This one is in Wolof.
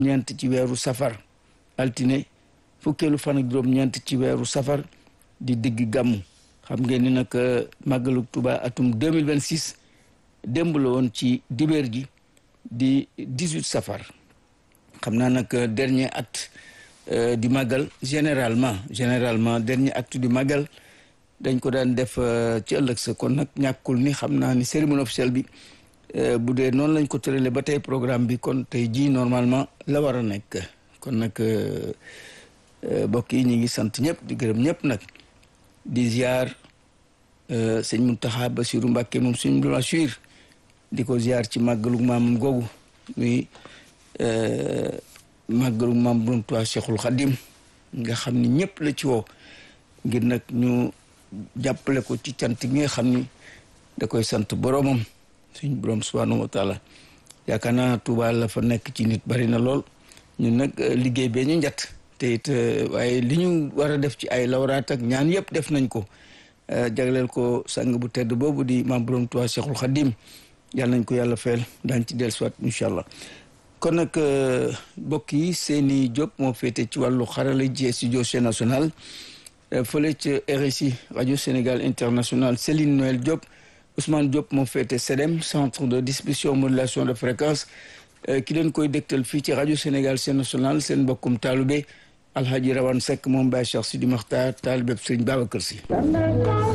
ñeent ci weeru safar altine fukkeelu fan ak juróom-ñeent ci weeru safar di digg gàmmu xam ngeen ni nag màggalu Tuuba atum 2026 démb la woon ci dibeer ji di 18 safar xam naa nag dernier acte di màggal généralement généralement dernier acte du màggal dañ ko daan def ci ëllëg sa kon nag ñàkkul ni xam naa ni cérémonie officielle bi bu dee noonu lañ ko tëralee ba tey programme bi kon tey jii normalement la war a nekk kon nag mbokk yi ñu ngi sant ñëpp di gërëm ñëpp nag di ziar sëñ Muntaxa Basiru Mbàkke moom suñu suir di ko ziar ci màggalu maamam googu muy màggalu maam Borom Tuubaa Cheikhul Xadim nga xam ni ñëpp la ci woo ngir nag ñu jàppale ko ci cant gi nga xam ni da koy sant boroomam suñ borom subhanahu wa taala yaakaar naa Tuuba la fa nekk ci nit bari na lool ñun nag liggéey bee ñu njatt te it waaye li ñu war a def ci ay lawraat ak ñaan yëpp def nañ ko jagleel ko sang bu tedd boobu di maam Borom Tuubaa Cheikhul Xadim yàlla nañ ko yàlla feel daañ ci dellusiwaat incha allah kon nag mbokk yi Seyni Diop moo féete ci wàllu xarala ji studio Sen National fële ca RSI rajo Sénégal international Céline Noël Diop Ousmane Diop moo féete CEDEM centre de distribution modulation de fréquence ki leen koy dégtal fii ci rajo Sénégal Sen National seen mbokkum taalube Alhaji Rawane Seck moom Baye Cheikh Sidi Makhtar taalibeb Sëriñ Babacar Si